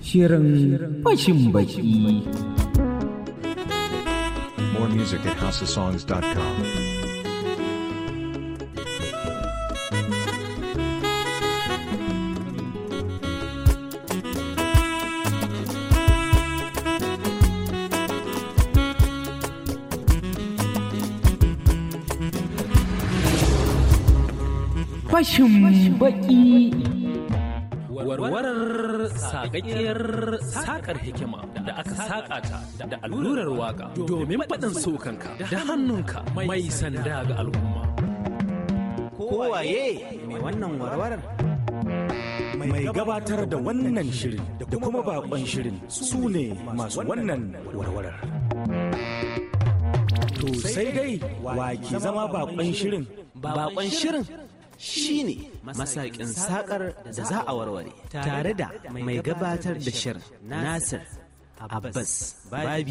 Shirin fashin baki. More music at houseofsongs.com. Fashin baki. warwarar sakakkiyar sakar hikima da aka saƙa ta da allurar waka domin faɗin sokanka da hannunka mai sanda ga al'umma. Kowaye mai wannan warwarar? mai gabatar da wannan shirin da kuma bakon shirin su ne masu wannan warwarar. To sai dai wa ke zama bakon shirin Bakon shirin shi ne masakin sakar da za a warware tare da mai gabatar da shirin Nasir Abbas Babi.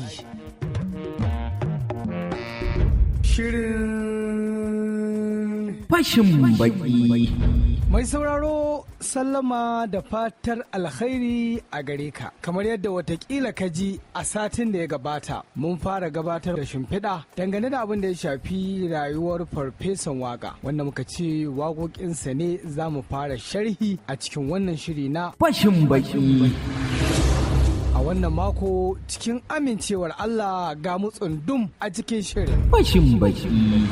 Fashin baki. Mai sauraro sallama da fatar alkhairi a gare ka. Kamar yadda watakila ka ji a satin da ya gabata mun fara gabatar da shimfiɗa dangane da abin da ya shafi rayuwar farfesan waka wanda muka ce waƙoƙinsa ne za mu fara sharhi a cikin wannan shiri na Fashin baki. a wannan mako cikin amincewar Allah ga mu tsundum a cikin shirin. Fashin baki.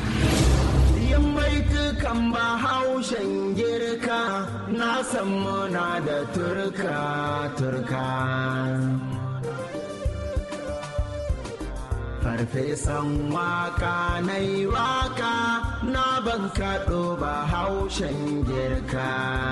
kan bahaushen girka na san muna da turka turka farfesan waka na yi waka na ban kaɗo bahaushen girka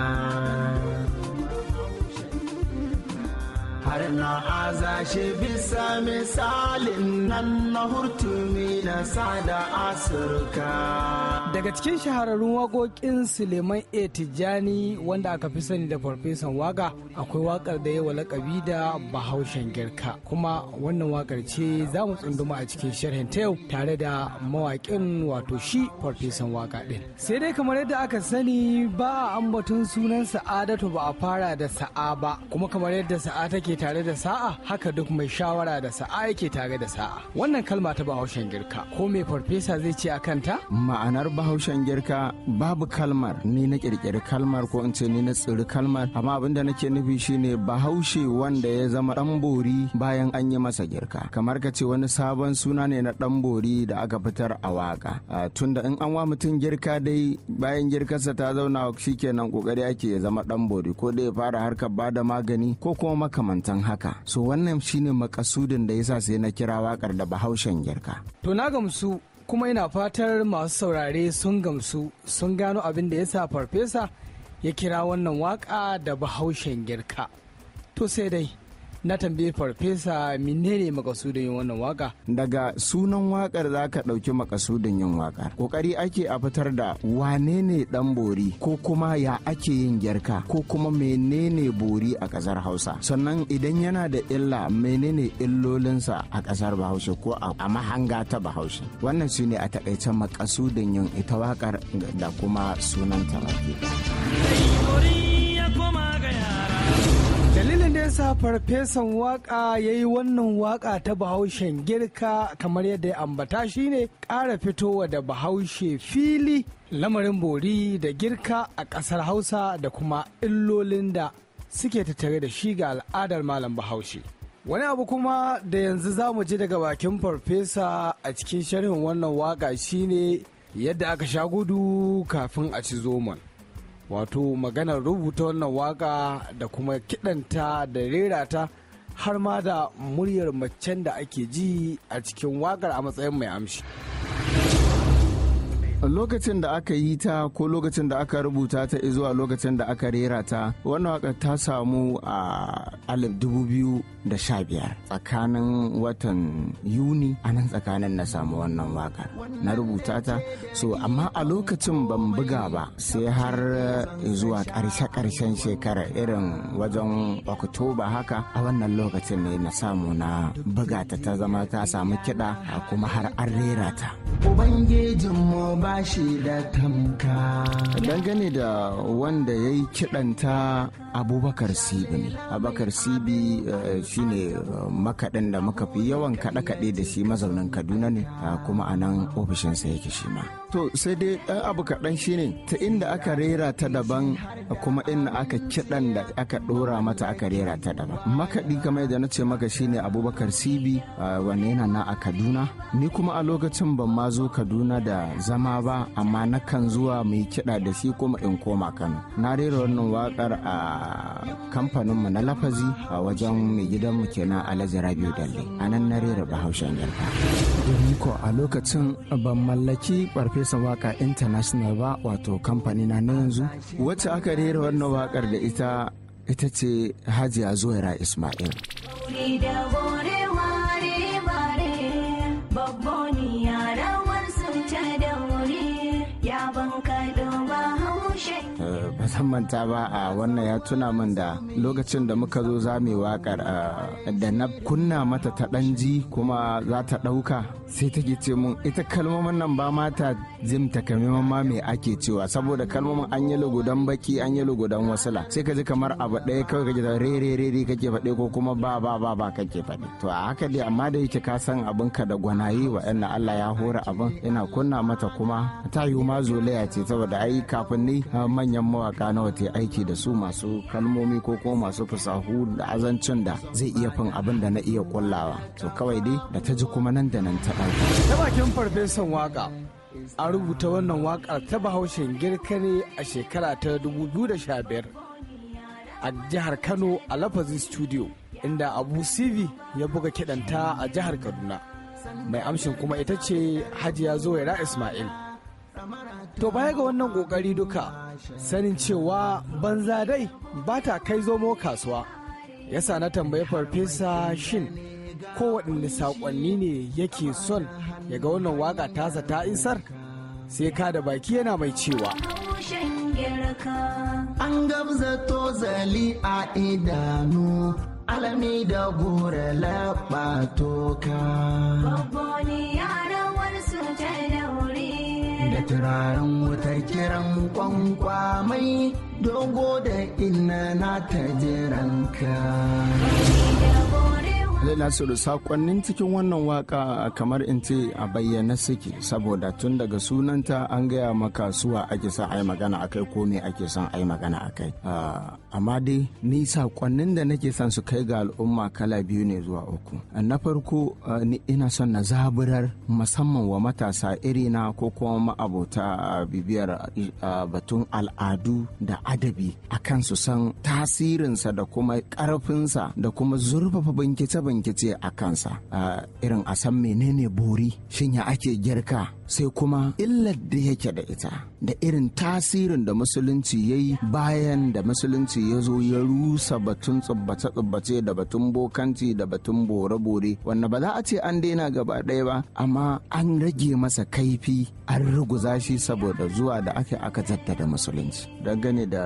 har na aza shi bisa misalin nan na hurtumi na sada asirka Daga cikin shahararrun waƙoƙin Suleiman A. Tijjani wanda aka fi sani da farfesan waka akwai wakar da yawa lakabi da Bahaushen Girka kuma wannan wakar ce za mu tsunduma a cikin sharhin ta yau tare da mawaƙin wato shi farfesan waka ɗin. Sai dai kamar yadda aka sani ba a ambaton sunan Sa'adatu ba a fara da sa'a ba kuma kamar yadda sa'a take tare da sa'a haka duk mai shawara da sa'a yake tare da sa'a. Wannan kalma ta Bahaushen Girka ko mai farfesa zai ce a kanta? ma'anar bahaushen girka babu kalmar ni na kirkiri kalmar ko in ce ni na tsiri kalmar amma abinda nake nufi shine bahaushe wanda ya zama dan bori bayan an yi masa girka kamar ka ce wani sabon suna ne na dan bori da aka fitar a waka tunda in an wa mutum girka dai bayan girkarsa ta zauna shikenan kokari ake ya zama dan bori ko da ya fara harkar bada magani ko kuma makamantan haka so wannan shine makasudin da yasa sai na kira wakar da bahaushen girka To na gamsu kuma ina fatar masu saurare sun gamsu sun gano abin da ya sa farfesa ya kira wannan waka da bahaushen girka. To sai dai na tambaye farfesa menene makasudin yin wannan waka daga sunan wakar za ka ɗauki makasudin yin wakar kokari ake a fitar da wane ne ɗan bori ko kuma ya ake yin gyarka ko kuma menene bori a ƙasar hausa sannan idan yana da illa menene illolinsa a ƙasar bahaushe ko a mahanga ta bahaushe wannan su ne a taƙaice makasudin yin ita wakar da kuma sunanta baki dalilin da ya sa farfesan waka ya yi wannan waka ta bahaushen girka kamar yadda ya ambata shine ƙara fitowa da bahaushe fili lamarin bori da girka a ƙasar hausa da kuma illolin da suke tattare da shi ga al'adar malam bahaushe wani abu kuma da yanzu za mu ji daga bakin farfesa a cikin sharhin wannan waka shine yadda aka sha gudu kafin a ci zoman wato maganar rubuta wannan waka da kuma kidanta da rera ta har ma da muryar macen da ake ji a cikin wakar a matsayin mai amshi lokacin da aka yi ta ko lokacin da aka rubuta ta zuwa lokacin da aka rera ta wannan waka ta samu a alif dubu biyu da sha biyar tsakanin watan yuni a nan tsakanin na samu wannan wakar na rubuta ta so amma a lokacin ban buga ba sai har zuwa ƙarshe ƙarshen shekara irin wajen oktoba haka a wannan lokacin ne na samu na buga ta ta zama ta samu kiɗa kuma har an rera ta ubangijinmu ba shi da tamka dangane da wanda ya yi kiɗanta abubakar sibi ne abubakar sibi eh, shine eh, makaɗin da muka fi yawan kaɗe-kaɗe da shi mazaunin kaduna ne ah, kuma a nan ofishinsa yake shi ma to sai dai ɗan abu kaɗan shine ta inda aka rera ta daban kuma inda aka kiɗan da aka ɗora mata aka rera ta daban makaɗi kamar yadda na ce maka shine abubakar sibi ah, wanne yana na a kaduna ni kuma a lokacin ban ma zo kaduna da zama ba amma nakan zuwa mai kiɗa da shi kuma in koma kano na rera wannan waƙar a kamfaninmu na lafazi a wajen mai gidanmu kenan alhaji rabiu dalle a nan na rera bahaushen yarka domin ko a lokacin ban mallaki farfesa waka international ba wato kamfani na na yanzu wacce aka rera wannan wakar da ita ita ce hajiya zuwaira ismail Ni da bore ware bare babboni yarawar su ta daure ya banka ba haushen Eh, ba zan manta ba a wannan ya tuna min da lokacin da muka zo za mu yi wakar eh, da na kunna mata ta ɗan ji kuma za ta ɗauka sai take ce mun ita kalmomin nan ba mata jim takamaiman ma me ake cewa saboda kalmomin an yi lugudan baki an yi lugudan wasila sai ka ji kamar abu ɗaya kawai kake da re re re re kake faɗe ko kuma ba ba ba ba kake faɗe to a haka dai amma da yake ka san abin ka da gwanaye wa Allah ya hora abin ina kunna mata kuma ta yi ma zolaya ce saboda ai kafin ni ah, manyan mawaka nawa ta aiki da su masu kalmomi ko kuma masu fasahu da azancin da zai iya fin abin da na iya kullawa to kawai dai da ta ji kuma nan da nan ta ɗauka ta bakin farfesan waka an rubuta wannan wakar ta bahaushen girka ne a shekara ta 2015 a jihar kano a lafazin studio inda abu sivi ya buga kiɗanta a jihar kaduna mai amshin kuma ita ce hajiya zuwaira ismail to baya ga wannan kokari duka sanin cewa banza dai ba ta kai zomo kasuwa yasa na tambayi farfesa shin kowaɗanne saƙonni ne yake son ya ga wannan waka tasa ta isar sai ka da baki yana mai cewa haushen girka an gabza tozali a idanu alami da gora laɓa toka babboni yarawar su ta daure da turaren wutar kiran kwankwamai dogo da inna na ta jiranka Zai Nasiru sakonnin cikin wannan waka kamar in ce a bayyana suke saboda tun daga sunanta an gaya maka suwa ake son a yi magana a kai ko me ake son a yi magana a kai. Ah, Amma dai ni sakonnin da nake son su kai ga al'umma kala biyu ne zuwa uku. Na farko ah, ni ina son na zaburar musamman wa matasa irina ko kuma ma'abota ah, bibiyar ah, batun al'adu da adabi akan su san tasirinsa da kuma ƙarfinsa da kuma zurfafa bincike-bincike a kansa a irin a san menene bori shin ya ake girka sai kuma illar da yake da ita da irin tasirin da musulunci ya yi bayan da musulunci ya zo ya rusa batun tsubbace-tsubbace da batun bokanci da batun bore-bore wanda ba za a ce an daina gaba ɗaya ba amma an rage masa kaifi an ruguza shi saboda zuwa da aka aka jaddada musulunci dangane da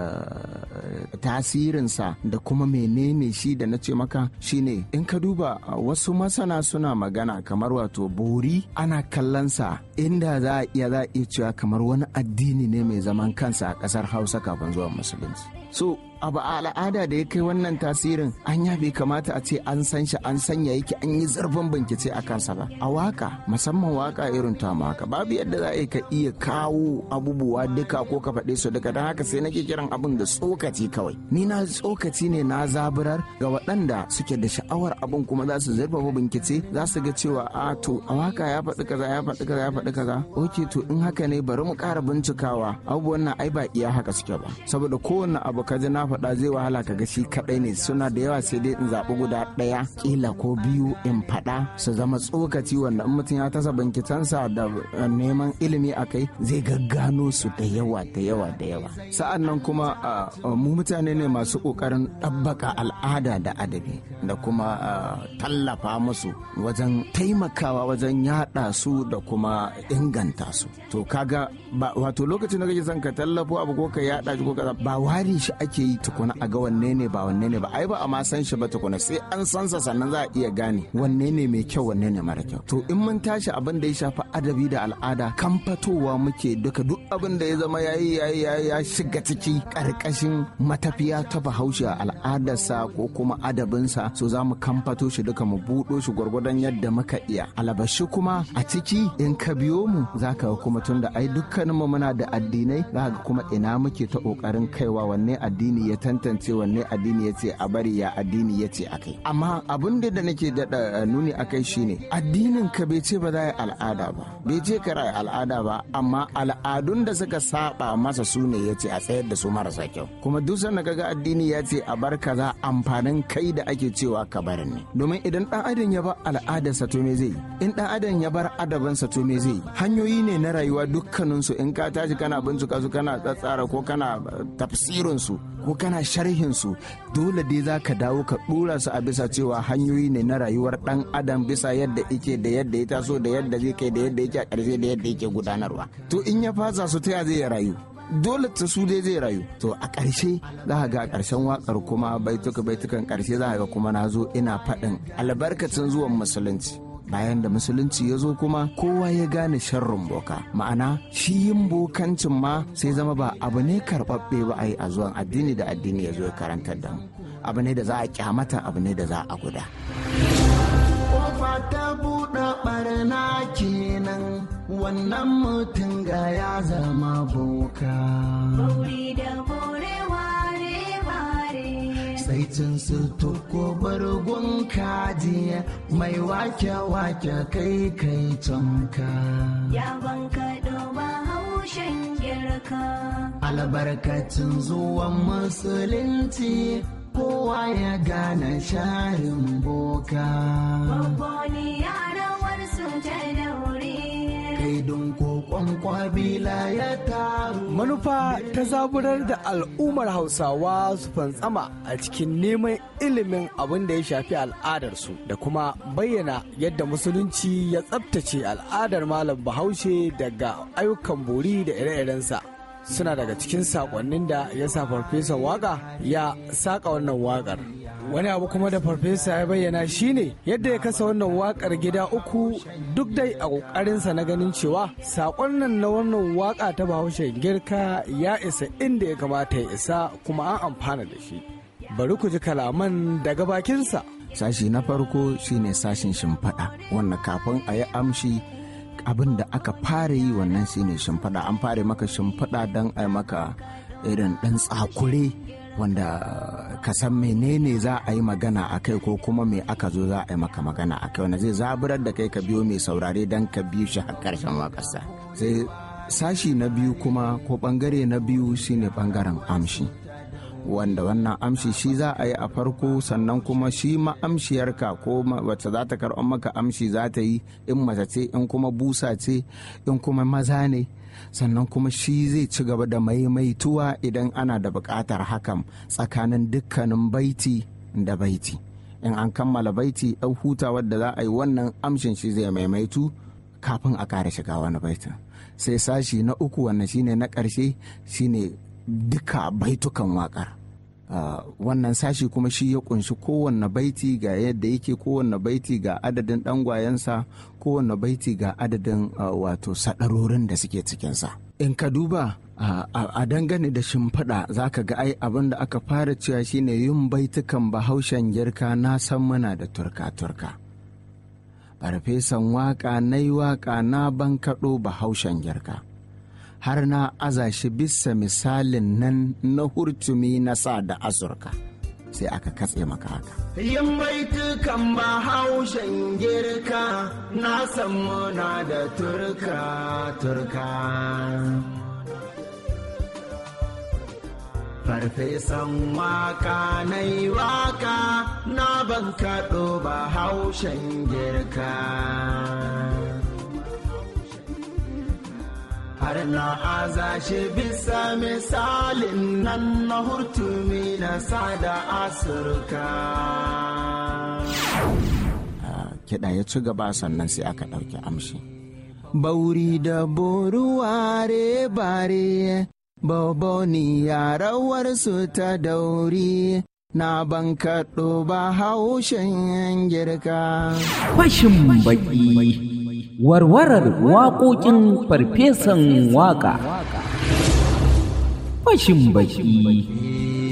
eh, tasirinsa da kuma menene shi da na ce maka shine in ka duba uh, wasu masana suna magana kamar wato bori ana kallonsa inda za a iya za a iya cewa kamar wani addini ne mai zaman kansa a ƙasar hausa kafin zuwa musulunci so abu a al'ada da ya kai wannan tasirin an ya bai kamata a ce an san shi an sanya yake an yi zurfin bincike a kansa ba a waka musamman waka irin ta waka babu yadda za a yi ka iya kawo abubuwa duka ko ka faɗe su duka don haka sai nake kiran abin da tsokaci kawai ni na tsokaci ne na zaburar ga waɗanda suke da sha'awar abin kuma za su zurfafa bincike za su ga cewa a to a waka ya faɗi kaza ya faɗi kaza ya faɗi kaza ok to in haka ne bari mu ƙara bincikawa abubuwan nan ai ba iya haka suke ba saboda kowanne abu ka ji na faɗa zai wahala ka ga shi kaɗai ne suna da yawa sai dai in zaɓi guda ɗaya ƙila ko biyu in faɗa su zama tsokaci wanda in mutum ya tasa bankitansa da uh, neman ilimi a kai zai gaggano su da yawa da yawa da yawa sa'an nan kuma uh, uh, mu mutane ne masu ƙoƙarin ɗabbaka al'ada da adabi da kuma uh, tallafa musu wajen taimakawa wajen yaɗa su da kuma inganta su to kaga ba wato lokacin da kake son ka tallafo abu ko ka yaɗa shi ko kaza ba ware shi ake yi tukuna a ga wanne ne ba wanne ne ba ai ba a ma san shi ba tukuna sai an san sa sannan za a iya gane wanne ne mai kyau wanne ne mara kyau to in mun tashi abin da ya shafi adabi da al'ada kan fatowa muke duka duk abin da ya zama yayi yayi yayi ya shiga ciki karkashin matafiya ta bahaushe a al'adarsa ko kuma adabinsa so za mu kamfato shi duka mu buɗo shi gwargwadon yadda muka iya alabashi kuma a ciki in ka biyo mu za ka kuma tun da ai dukkaninmu muna da addinai za ka kuma ina muke ta ƙoƙarin kaiwa wanne addini ya tantance wanne addini ya ce a bari ya addini ya ce a kai amma abin da da nake daɗa nuni a kai shine addinin ka bai ce ba za a yi al'ada ba bai ce ka yi al'ada ba amma al'adun da suka saba masa su ne ya ce a tsayar da su marasa kyau kuma duk sanda kaga addini ya ce a bar kaza amfanin kai da ake cewa ka bar ne domin idan dan adam ya bar al'adarsa to me zai yi in dan adam ya bar adabansa to me zai yi hanyoyi ne na rayuwa dukkanin su in ka tashi kana bincika su kana tsatsara ko kana tafsirin su ko kana sharhin su dole dai za ka dawo ka dora su a bisa cewa hanyoyi ne na rayuwar dan adam bisa yadda yake da yadda ya taso da yadda zai kai da yadda yake a ƙarshe da yadda yake gudanarwa to in ya fasa su ta zai rayu dole ta su dai zai rayu to a ƙarshe za ka ga a ƙarshen waƙar kuma baituka baitukan ƙarshe za ka ga kuma na zo ina faɗin albarkacin zuwan musulunci bayan da musulunci ya zo kuma kowa ya gane sharrin boka ma'ana shi yin bokancin ma sai zama ba abu ne karɓaɓɓe ba a yi a zuwan addini da addini ya zo ya karantar da mu abu ne da za a kyamata abu ne da za a guda kofa ta buɗe ɓarna kenan wannan mutum ga ya zama boka Bauri da bore ware ware. sai cin su tuko bargun kaji mai wake wake kai kai tonka Ya banka ba haushen girka. albarkacin zuwan musulunci kowa ya gane sharin boka Babboni yarawar su ta daure. kaidun kokon kwabila ya taru manufa ta zaburar da al'ummar hausawa su fantsama a cikin neman ilimin abin da ya shafi al'adarsu da kuma bayyana yadda musulunci ya tsabtace al'adar malam bahaushe daga ayyukan bori da ire-irensa suna daga cikin sakonnin da ya sa farfesan waka ya saka wannan wakar wani abu kuma da farfesa ya bayyana shine yadda ya kasa wannan wakar gida uku duk dai a kokarinsa na ganin cewa sakon nan na wannan waka ta bahaushe girka ya isa inda ya kamata ya isa kuma an amfana da shi bari ku ji kalaman daga bakinsa sashi na farko shine sashin shimfiɗa wanda kafin a yi amshi abin da aka fara yi wannan shine shimfiɗa an fara maka shimfiɗa don a yi maka irin ɗan tsakure wanda ka san menene za a yi magana a kai ko kuma me aka zo za a yi maka magana a kai wanda zai zaburar da kai ka biyo mai saurare don ka biyu shi har ƙarshen waƙarsa sai sashi na biyu kuma ko ɓangare na biyu shine ɓangaren amshi wanda wannan amshi shi za a yi a farko sannan kuma shi ma'amshiyarka ko wacce za ta karɓar maka amshi za ta yi in mace ce in kuma busa ce in kuma maza ne sannan kuma shi zai ci gaba da maimaituwa idan ana da buƙatar hakan tsakanin dukkanin baiti da baiti in an kammala baiti ɗau hutawar da za a yi wannan amshin shi zai maimaitu kafin a ƙara shiga wani baitin sai sashi na uku wannan shine na ƙarshe shine duka baitukan waƙar Uh, wannan sashi kuma shi ya kunshi kowanne baiti ga yadda yake kowanne baiti ga adadin ɗangwayensa kowanne baiti ga adadin uh, wato sadarorin da suke cikinsa in ka duba uh, a dangane da shimfiɗa za ka ga ai abin da aka fara cewa shine yin baitukan bahaushen girka na san muna da turka-turka farfesan waka na yi waka na bankaɗo bahaushen girka har na aza shi bisa misalin nan na hurtumi na sa da azurka sai aka katse maka haka. Yin baitukan bahaushen girka na san muna da turka turka. Farfesan waka na yi waka na ban kaɗo bahaushen girka. har na aza shi bisa misalin nan na hurtumi na sada asurka. Kiɗa ya ci gaba sannan sai aka ɗauki amshi. Bauri da boruware bare Boboniya rawarsu ta dauri na bankaɗo ba haushen girka. Fashin baki. Warwarar waƙoƙin farfesan waƙa. Fashin baki.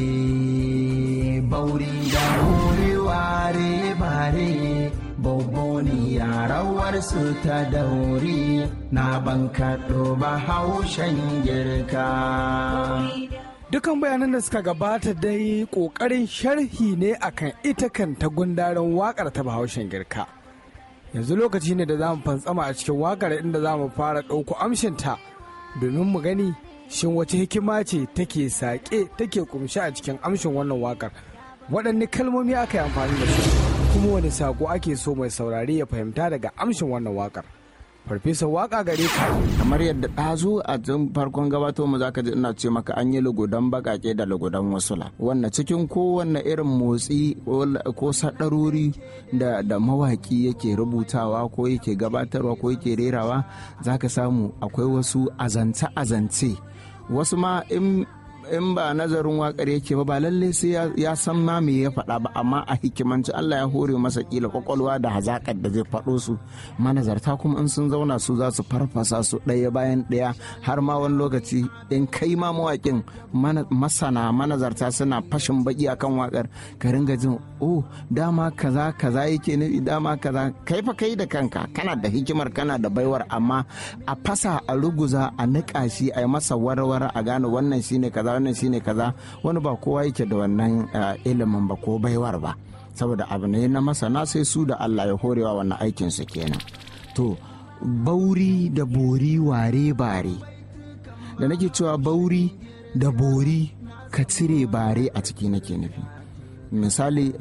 Bauri da wuri ware bare Boboniya rawarsu ta dauri na bankaɗo ba haushen girka. Dukan bayanan da suka gabata dai ƙoƙarin sharhi ne akan ita kanta gundaren waƙar ta bahaushen girka. Yanzu lokaci ne da za mu fantsama a cikin waƙar inda za mu fara ɗauko amshinta domin mu gani shin wace hikima ce take saƙe take kumshi a cikin amshin wannan waƙar. Waɗanne kalmomi aka yi amfani da su kuma wani saƙo ake so mai saurare ya fahimta daga amshin wannan waƙar. Farfesa waƙa gare ka. kamar yadda ɗazu a tun farkon gabato mu zaka ji ina ce maka an yi lugudan bakake da lugudan wasula wannan cikin kowanne irin motsi ko sadarori da da mawaki yake rubutawa ko yake gabatarwa ko yake rerawa zaka samu akwai wasu azance azance wasu ma in in ba nazarin wakar yake ba ba lalle sai ya san ma me ya faɗa ba amma a hikimanci Allah ya hore masa kila kwakwalwa da hazakar da zai faɗo su manazarta kuma in sun zauna su za su farfasa su ɗaya bayan ɗaya har ma wani lokaci in kai ma mawaƙin masana manazarta suna fashin baki akan wakar ka ringa jin oh dama kaza kaza yake nufi dama kaza kai fa kai da kanka kana da hikimar kana da baiwar amma a fasa a ruguza a niƙa shi a yi masa warware a gane wannan shine kaza wannan shine kaza wani ba kowa yake da wannan ilimin ba ko baiwar ba saboda abu ne na masana sai su da Allah ya horewa wannan aikin su kenan to bauri da bori ware bare da nake cewa bauri da bori ka cire bare a ciki nake nufi misali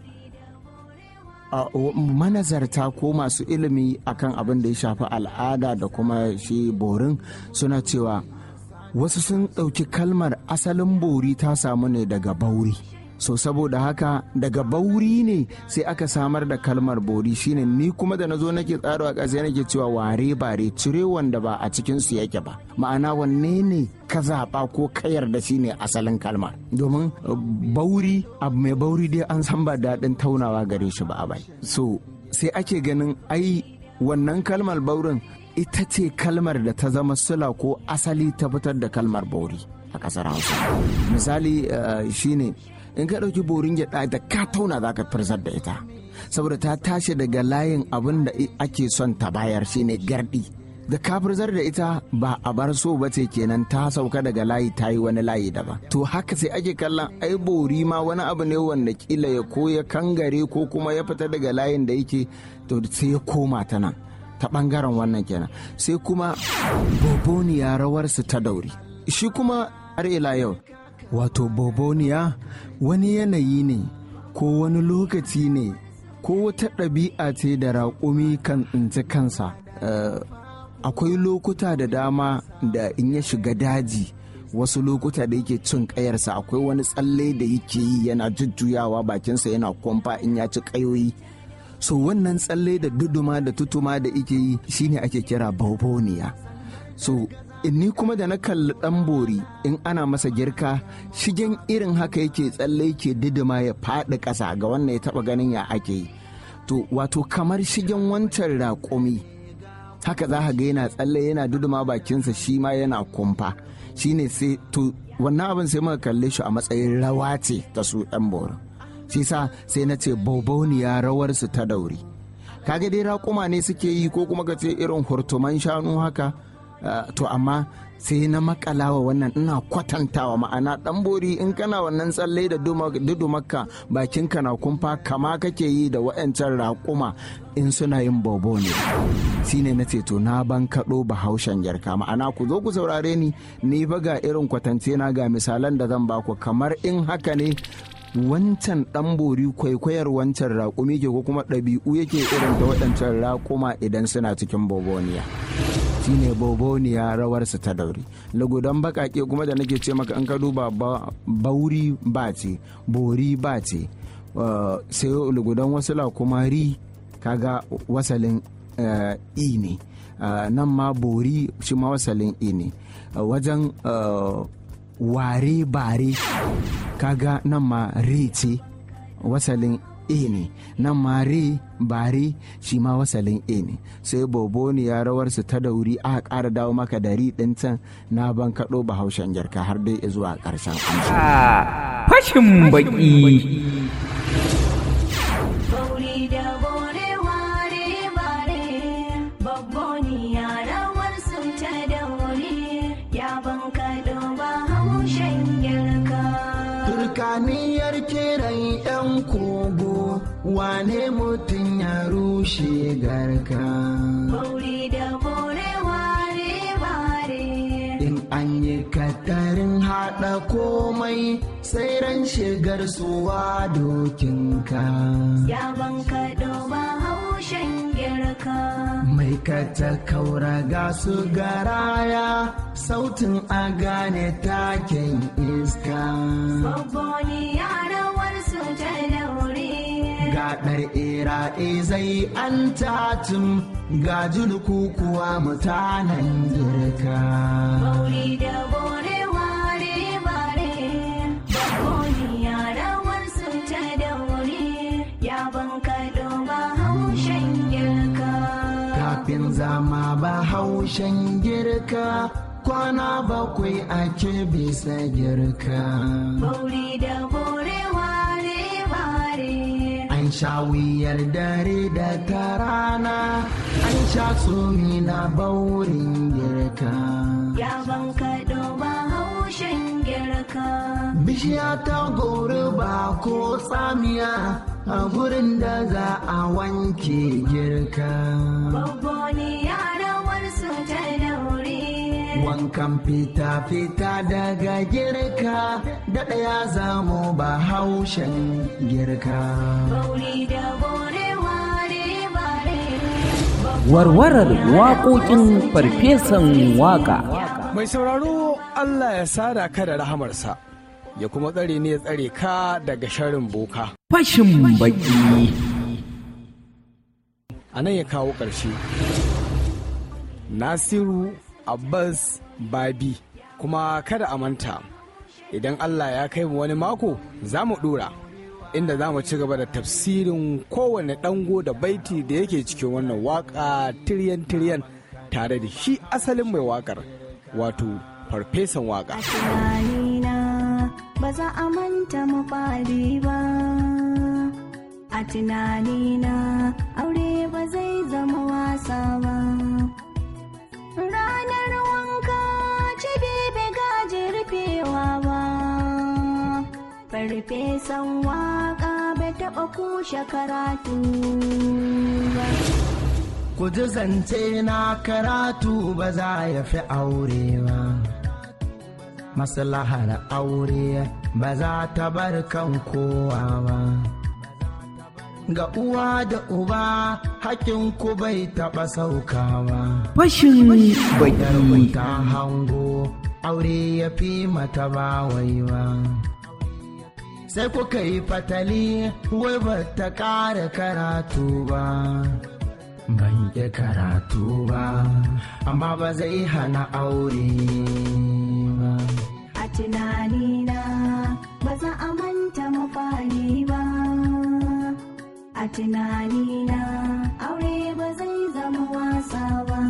manazarta ko masu ilimi akan abin da ya shafi al'ada da kuma shi borin suna cewa wasu sun ɗauki kalmar asalin bori ta samu ne daga bauri so saboda haka daga bauri ne sai aka samar da kalmar bori shine ni kuma da na zo nake tsaro a ƙasa nake cewa ware bare cire wanda ba a cikin su yake ba ma'ana wanne ne ka zaɓa ko ka yarda shi ne asalin kalmar domin bauri abu mai bauri dai an san ba daɗin taunawa gare shi ba a bai so sai ake ganin ai wannan kalmar baurin ita ce kalmar da ta zama sula ko asali ta fitar da kalmar bori a ƙasar hausa misali shine in ka ɗauki borin gyaɗa da ka tauna za ka firzar da ita saboda ta tashi daga layin abin da ake son ta bayar shine gardi da ka firzar da ita ba a bar so ba ce kenan ta sauka daga layi ta yi wani layi daban to haka sai ake kallon ai bori ma wani abu ne wanda kila ya ko ya kangare ko kuma ya fita daga layin da yake to sai ya koma ta nan ta bangaren wannan kenan sai kuma boboniya rawarsu ta dauri shi kuma har ila yau wato boboniya wani yanayi ne ko wani lokaci ne ko wata ɗabi'a ce da raƙumi kan tsinci kansa akwai lokuta da dama da in ya shiga daji wasu lokuta da yake cin ƙayarsa akwai wani tsalle da yake yi yana jujjuyawa bakinsa yana kwamfa in ya ci ƙayoyi so wannan tsalle da duduma da tutuma da ike yi shine ake kira boboniya so ni kuma da na kalli dan bori in ana masa girka shigen irin haka yake tsalle yake didima ya faɗi ƙasa ga wannan ya taɓa ganin ya ake yi to wato kamar shigen wancan raƙumi haka za ka ga yana tsalle yana duduma bakinsa shi ma yana kumfa shine sai to wannan abin sai muka kalle shi a matsayin rawa ce ta su ɗan borin shi sa sai na ce bauboniya rawarsu ta dauri kaga dai raƙuma ne suke yi ko kuma ka ce irin hurtuman shanu haka Uh, to amma sai na makalawa wannan ina kwatantawa ma'ana dan bori in kana wannan tsalle da dudumakka bakinka na kumfa kama kake yi da wa'yancan raƙuma in suna yin bobo ne shine na ce to na ban kaɗo bahaushen yarka ma'ana ku zo ku saurare ni ni ba ga irin kwatance na ga misalan da zan baku kamar in haka ne wancan ɗan bori kwaikwayar wancan raƙumi ke ko kuma ɗabi'u yake irin da waɗancan raƙuma idan suna cikin boboniya shine boboniya rawarsa ta dauri lugudan bakake kuma da nake ce maka an ka duba bauri ba ce bori ba ce sai lugudan wasila kuma ri kaga wasalin i ne Uh, nan ma bori shi ma wasalin e ne uh, wajen uh, ware bare kaga nan ma re ce wasalin e ne nan ma re bare shi ma wasalin e ne sai boboni ya rawarsu ta dauri aka ƙara dawo maka da ri ɗin can na ban kaɗo bahaushen jarka har dai zuwa ƙarshen amshi. fashin baki Bauri da bore ware bare babboni yarawar su ta daure ya banka ba haushen girka. Turkaniyar kiran 'yan kogo wane mutum ya rushe garka. Bauri da bore ware bare In an yi katarin haɗa komai sai ran shigar suwa dokinka. ya banka ba haushen girka. Mai kata kaura ga su garaya sautin a gane taken iska. Babboni yarawar su ta daure Gaɗar ira'i zai an tatum ga julku kuwa mutanen girka. Bauri da bore ware bare babboni yarawar su ta daure ya banka ba haushen girka. Kafin zama ba haushen girka kwana bakwai ake bisa girka. Bauri da bore ware bare An sha wuyar dare da ta rana, an sha tsumi na baurin girka. ya banka ba haushen girka. Bishiya ta gori ba ko tsamiya a gurin da za a wanke girka. Babboni yarawar su ta daure Wankan fita-fita daga girka, daɗa ya zamo ba haushen girka. Bauri da bore ware bare warwarar waƙoƙin farfesan waƙa Mai sauraro Allah ya sada ka da rahamarsa, ya kuma tsare ne ya tsare ka daga sharin boka. fashin baki A nan ya kawo ƙarshe. Nasiru Abbas Babi, kuma kada a manta, idan Allah ya kai mu wani mako za mu ɗora. Inda za mu ci gaba da tafsirin kowane ɗango da baiti da yake cikin wannan waƙa tiryan-tiryan tare da shi asalin mai waƙar, wato farfesan waƙa. tunanina ba za a manta mafari ba a tunanina aure ba zai zama wasa ba ranar wanka ci bebe gaji rufewa ba farfesan waka bai taɓa kushe karatu ba Ku ji zance na karatu ba za ya fi aure ba. Maslahar aure ba za ta bar kan kowa ba. Ga uwa da uba hakin ku bai taɓa saukawa. fashin baki Yarwai ta hango aure ya fi mata ba wai ba. Sai kuka yi fatali wai ba ta ƙara karatu ba. Ban ƙi karatu ba, amma ba zai hana aure ba. a tunanina ba za a manta mafari ba a tunanina aure ba zai zama wasa ba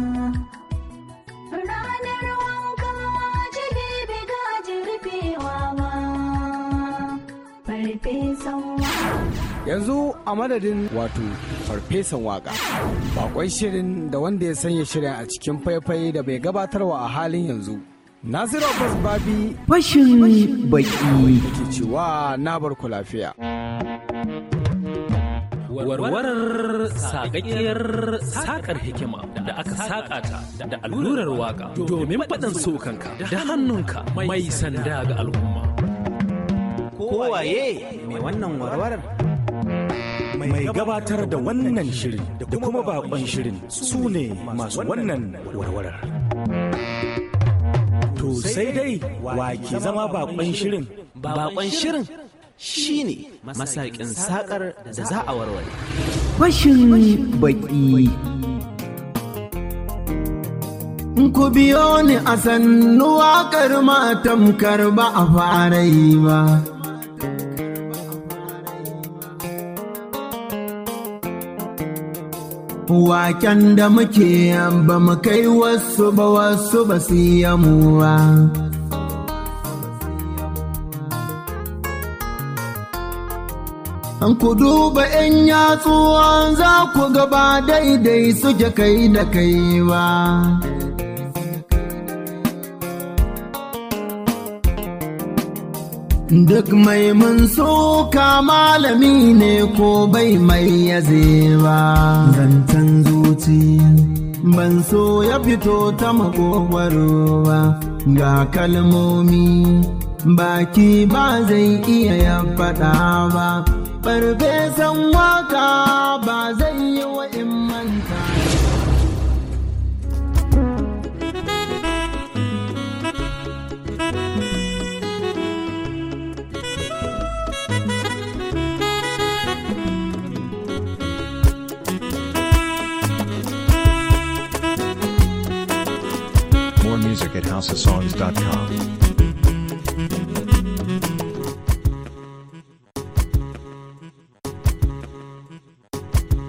ranar wanka jibi gaji rufewa ba farfesan wa yanzu a madadin wato farfesan waka bakon shirin da wanda ya sanya shirin a cikin faifai da bai gabatarwa a halin yanzu nasiru abbas babi fashin baki ke cewa na bar ku lafiya warwarar sakakkiyar sakar hikima da aka saka ta da allurar waka domin faɗin sokanka da hannunka mai sanda ga al'umma Kowaye mai wannan warwarar? Mai gabatar da wannan shirin da kuma bakon shirin su ne masu wannan warwarar. To sai dai wa ke zama bakon shirin Bakon shirin shi ne masakin sakar da za a warware. fashin baki ku biyo ni a sannu waƙar matamkar ba a fara yi ba. Waken da muke ba mu kai wasu ba wasu ba su yi mu ba. An ku duba ‘yan yatsuwan za ku gaba daidai suke kai da kai ba. Duk mai mun soka malami ne ko bai mai yaze ba. Zancen zuci ban so ya fito ta makogwaro ba ga kalmomi baki ba zai iya ya faɗa ba. Farfesan waka ba zai yi wa in manta. More music at houseofsongs.com.